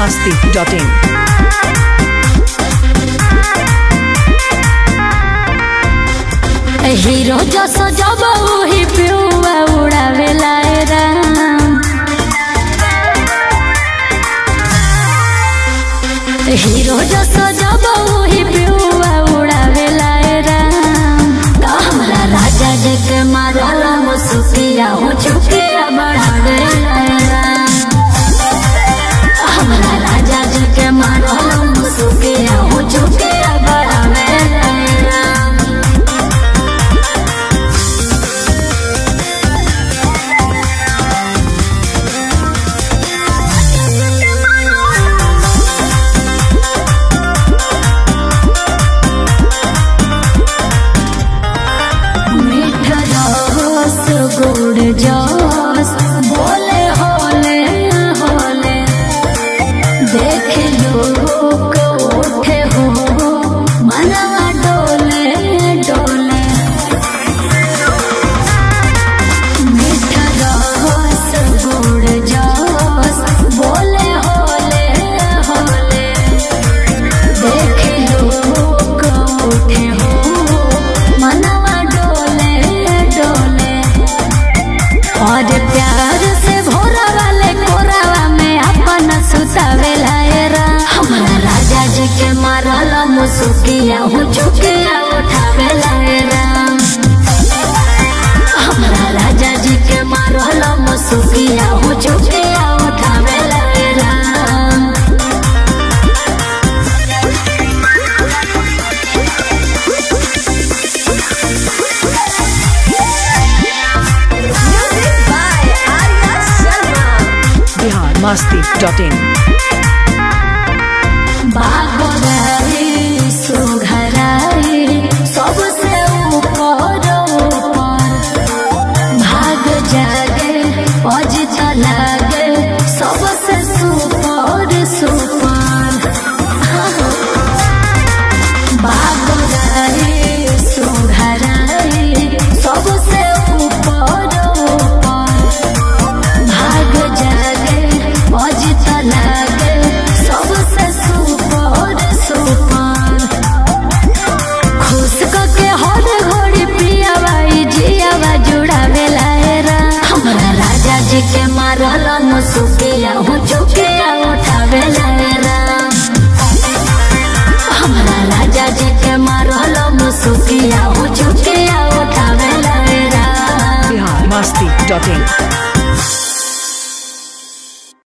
masti.in. Hero जस जब वही पियुआ उड़ावे लाए राम हीरो जस जब वही पियुआ उड़ावे लाए राम तो हमरा राजा जी के मारला मुसुकिया हो चुकिया बढ़ावे लाए राम हमरा राजा जी के मारला मुसुकिया हो चुकिया बढ़ावे लाए राम मीठा रस गुड़ जस बोले होले होले देख लोग उठे हो मनवा डोले डोले मीठा रस गुड़ जस बोले होले होले देख लोग उठे हो मनवा डोले डोले और प्यार से भोरा वाले कोरावा में अपन सुतावे लायरा हमारा राजा जी के मारला मुसुकिया हो चुकिया उठावे लायरा हमारा राजा जी के मारला मुसुकिया हो चुकिया उठावे लायरा Bihar masti.in. बागोदरी सुघराई सबसे ऊपर ऊपर भाग जागे अजित लागे सबसे सुपर सुपर बागोदरी सुघराई सबसे ऊपर ऊपर भाग जागे अजित लागे सबसे सुपर सुपर खुश के हर घड़ी पियावाई जियावा जुड़ावे लायरा हमरा राजा जी के मारल मुसुकिया हो चुकिया उठावे लायरा हमरा राजा जी के मारल मुसुकिया हो चुकिया उठावे लायरा Bihar masti.in.